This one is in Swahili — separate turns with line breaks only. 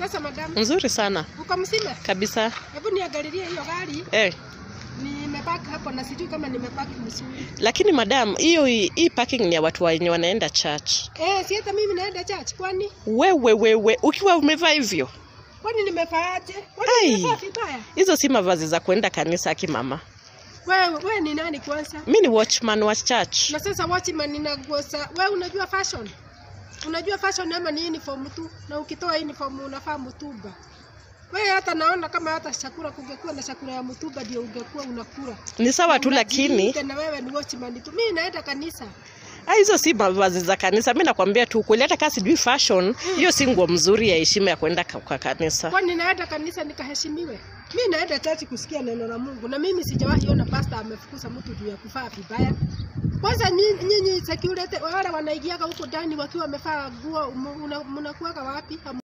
Sasa madam,
Nzuri sana
uko mzima?
kabisa.
Hebu niangalilie hiyo gari.
Eh,
Nimepaki hapo na sijui kama nimepaki vizuri.
lakini madam, hiyo hii parking ni ya watu wenye wanaenda church.
Eh, si hata mimi naenda church kwani?
Wewe wewe, ukiwa umevaa hivyo,
Kwani nimefaaje? Kwani
Ai.
nimefaa vibaya?
hizo si mavazi za kuenda kanisa akimama.
Wewe wewe ni nani kwanza?
Mi ni watchman wa church.
Na sasa watchman inagusa. Wewe unajua fashion? Unajua fashion ama ni uniform tu? Na ukitoa uniform unafaa mtumba. Wewe hata naona kama hata chakula kungekuwa na chakula ya mtumba ndio ungekuwa unakula.
Ni sawa tu,
Na
lakini
unajiita na wewe ni watchman tu. Mimi naenda kanisa.
ah, hizo si mavazi za kanisa. Mi nakwambia tu kweli, hata kama sijui fashion, hiyo si nguo mzuri ya heshima ya kuenda ka- kwa kanisa.
Kwani naenda kanisa nikaheshimiwe? Mimi naenda church kusikia neno la Mungu, na mimi sijawahi ona pastor amefukuza mtu juu ya kuvaa vibaya. Kwanza nyi- nyinyi security wale wanaingiaga huko ndani wakiwa wamevaa nguo, mnakuaga wapi?